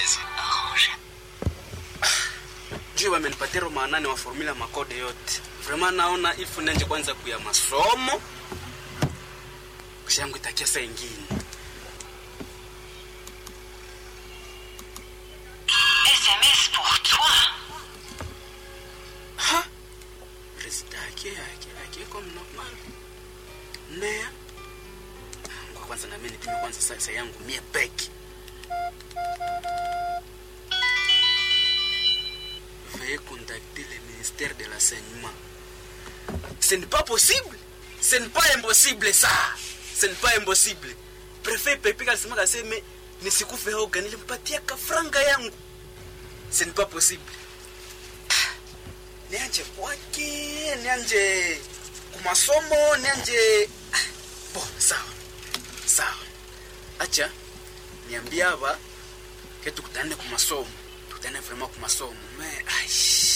siwezi. Arrange. juu wamenipatia roma nane wa formula makode yote vraiment naona ifu nanje kwanza kuya masomo kisha yangu itakia saa ingine SMS pour toi. ha resida yake yake yake comme normal nea kwa kwanza na mimi nipime kwanza sasa yangu mie peke veuillez contacter le ministère de l'enseignement ce n'est pas possible ce n'est pas impossible ça ce n'est pas impossible prefet pepe alisema kaseme nisikufe hoga nilimpatia kafranga yangu ce n'est pas possible nianje kwake nianje kumasomo nianje Ah, bo sawa sawa acha niambie aba ke tukutane kumasomo tukutane vraiment kumasomo me aish